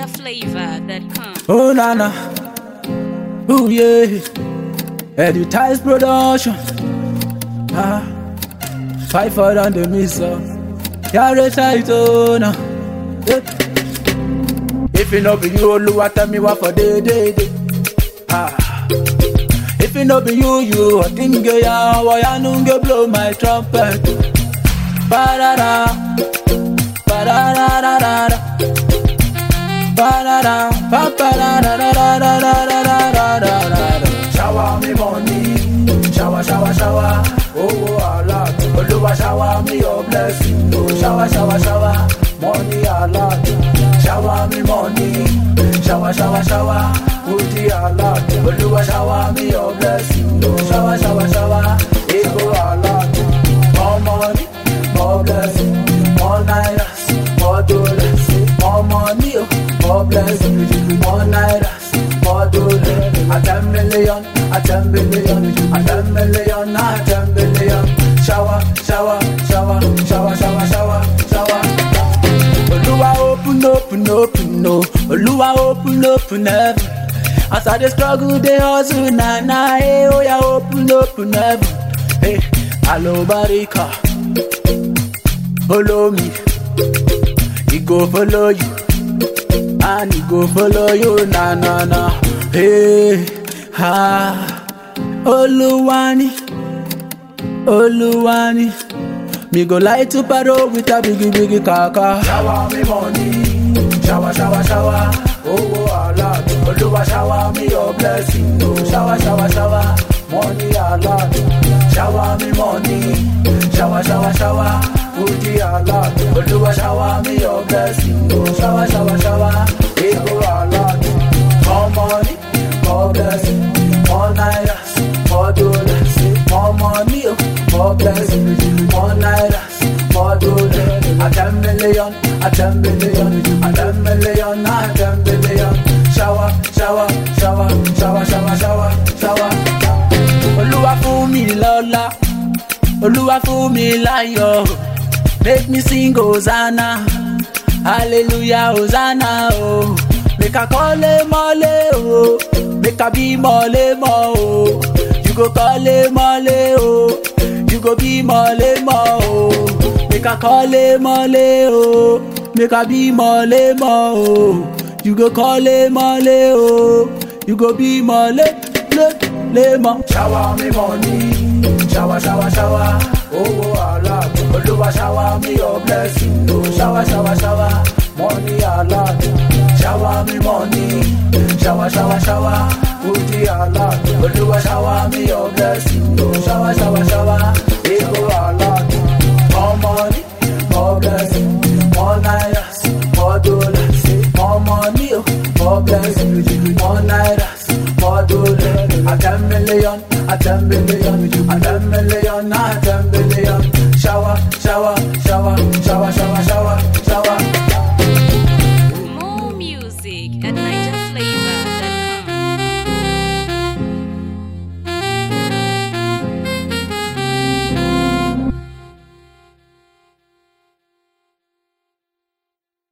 NigerFlavor.com. Oh nana, oh yeah, Editize production. Ah, fight for on the missile. Carry tight on. Yeah. If it no be you, Oluwa tell me what for day day day. Ah, if it no be you, you I think ya, why I nunge blow my trumpet. Ba-da-da, ba-da-da-da-da-da. Ba-da-da, ba-ba-da-da-da-da-da-da-da-da-da. Shower me money, shower, shower, shower. Oh, Allah, Oluwa shower me your blessing. Oh, shower, shower, shower. Money Allah, shower me money, shower, shower, shower. Udi Allah, Oluwa shower me your blessing. Oh, shower, shower, shower. Ego Allah, more money, more blessing, more nairas, more dollars, more money, oh, more blessing, more nairas, more dollars. A ten million, a ten billion, a ten million, a ten billion. Shower, shower, shower, shower, shower, shower, shower. Oluwa open, open, open, no. Oluwa open, open heaven. As I dey struggle, dey hustle, na na, hey, oh yeah, open, open heaven. Hey, alo barika, follow me, he go follow you, and he go follow you, na na na. Hey, ha, Oluwani, Oluwani. Me go light to paro with a biggie biggie kaka. Shower me money, shower shower shower. Oh oh Allah, Oluwa shower me your blessing. Oh shower shower shower, money Allah. Shower me money, shower shower shower. Udi Allah, Oluwa shower me your blessing. Oh shower shower shower, Ego Allah. More money, more blessing, more nairas, more dollars, more money, oh, more blessing, more nairas, more dollars. A ten million, a ten billion, a ten million, a ten billion. Shower, shower, shower, shower, shower, shower, shower. Olúwa fún mi lọ́lá, Olúwa fún mi láyọ̀, make me sing Hosanna, hallelujah Hosanna oh. Make I call him mole oh, make I be mole mo oh. You go call him mole oh, you go be mole mo oh. Make I call him mole oh, make I be mole mo oh. You go call him mole oh, you go be mole le le mo. Shower me money, shower shower shower. Oh oh Allah, Oluwa shower me your blessing. Oh shower shower shower, money Allah. Shower me money, shower shower shower. Udi Allah, Oluwa shower me your blessing. Oh shower shower shower, Ego Allah. More money, more blessing, more nairas, more dollars, more money, oh, more blessing, more nairas, more dollars. A ten million, a ten billion, a ten million, a ten billion. Shower, shower, shower, shower, shower, shower,